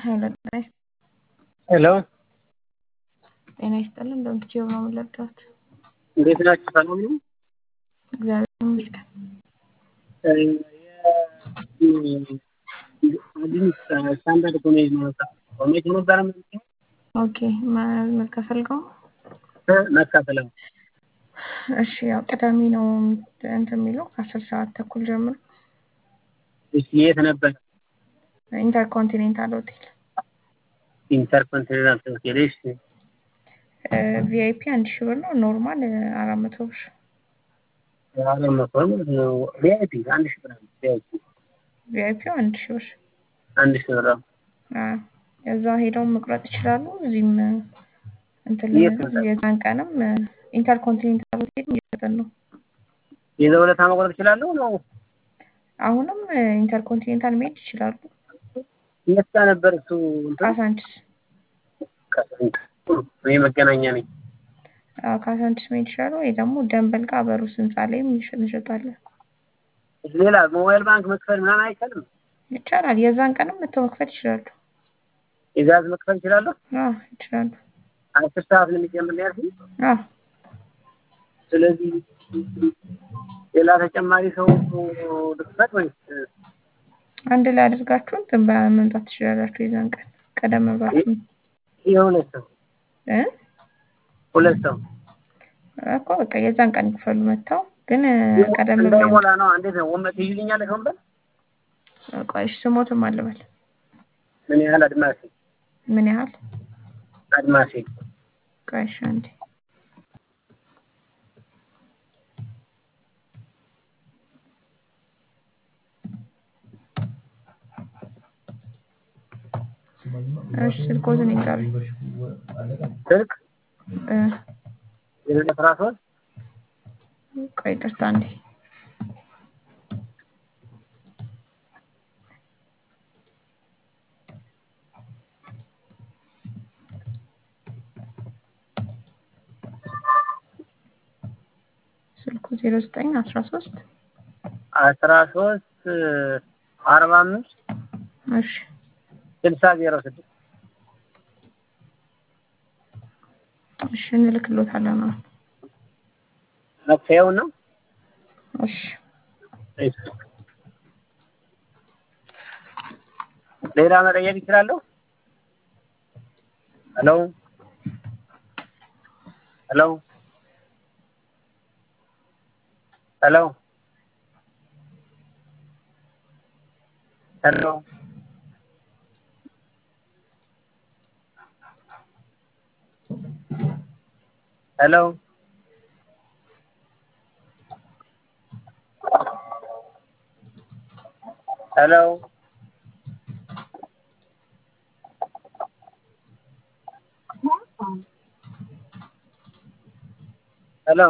ሄሎ ጤና ይስጥ- ሄሎ ጤና ይስጥልን። እንደምትችይው ነው የምንለቀት። እንዴት ናችሁ? ሰላም ነው? እግዚአብሔር ይመስገን። አዲስ ስታንዳርድ ኮሌጅ ነው ኮሌጅ ነበረ ኦኬ መከፈልገው መካፈለው እሺ፣ ያው ቅዳሜ ነው እንትን የሚለው ከአስር ሰዓት ተኩል ጀምሮ እሺ የት ነበር? ኢንተርኮንቲኔንታል ሆቴል ኢንተርኮንቲኔንታል ሆቴል። እሺ ቪአይፒ አንድ ሺህ ብር ነው። ኖርማል አራት መቶ ብር። አራት መቶ ነው። ቪአይፒ አንድ ሺህ ብር ነው። ቪአይፒ ቪአይፒ አንድ ሺህ ብር። አንድ ሺህ ብር ነው። አዎ፣ እዛ ሄደው መቁረጥ ይችላሉ። እዚህም እንትን የት ነው? የዛን ቀንም ኢንተርኮንቲኔንታል ሆቴል እየሰጠን ነው። የዛው ዕለት መቁረጥ ይችላሉ ነው? አሁንም ኢንተርኮንቲኔንታል መሄድ ይችላሉ። የት ጋር ነበር እሱ? እንትን ካሳንችስ እኔ መገናኛ ነኝ። አዎ፣ ካሳንችስ መሄድ ይችላሉ። ወይ ደግሞ ደንበል ጋር በሩስ ህንፃ ላይም እንሸ- እንሸጣለን። ሌላ ሞባይል ባንክ መክፈል ምናምን አይቻልም? ይቻላል። የዛን ቀንም መተው መክፈል ይችላሉ። የጋዝ መክፈል ይችላሉ? አዎ ይችላሉ። አስር ሰዓት ነው የሚጀምር ነው ያልኩኝ። አዎ ስለዚህ ሌላ ተጨማሪ ሰው ልክፈት ወይስ አንድ ላይ አድርጋችሁ እንትን መምጣት ትችላላችሁ። የዛን ቀን ቀደም ብላችሁ የሁለት ሰው እ ሁለት ሰው እኮ በቃ የዛን ቀን ይክፈሉ መጥተው ግን ቀደም ብለው እንዳይሞላ ነው። እንዴት ነው ወንበር ትይዙልኛለሽ? ወንበር ቆይ እሺ፣ ስሞትም አልበል ምን ያህል አድማሴ ምን ያህል አድማሴ ቆይ እሺ፣ አንዴ እሺ፣ ስልኮትን ይንገሩ ስልክ እ የሌለ አስራ ሶስት ቆይ ይቅርታ አንዴ ስልኩ ዜሮ ዘጠኝ አስራ ሶስት አስራ ሶስት አርባ አምስት እሺ ስልሳ ዜሮ ስድስት እሺ እንልክሎታለን አሁን መክፈያውን ነው። እሺ እሺ። ሌላ መጠየቅ ይችላለሁ? ሄሎ ሄሎ ሄሎ ሄሎ ሄሎ ሄሎ ሄሎ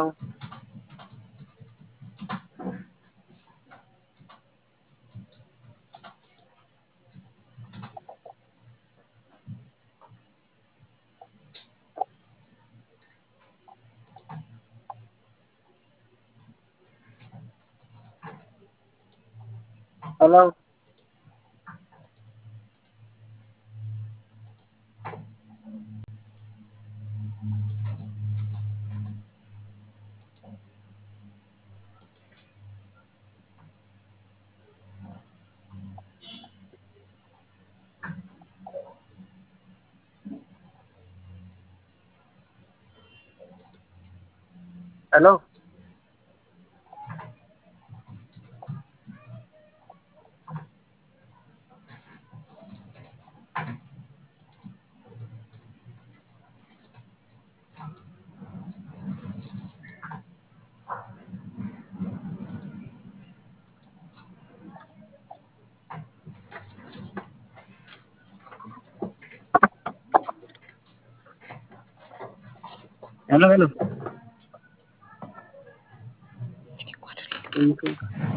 ሄሎ ሄሎ ሄሎ ሄሎ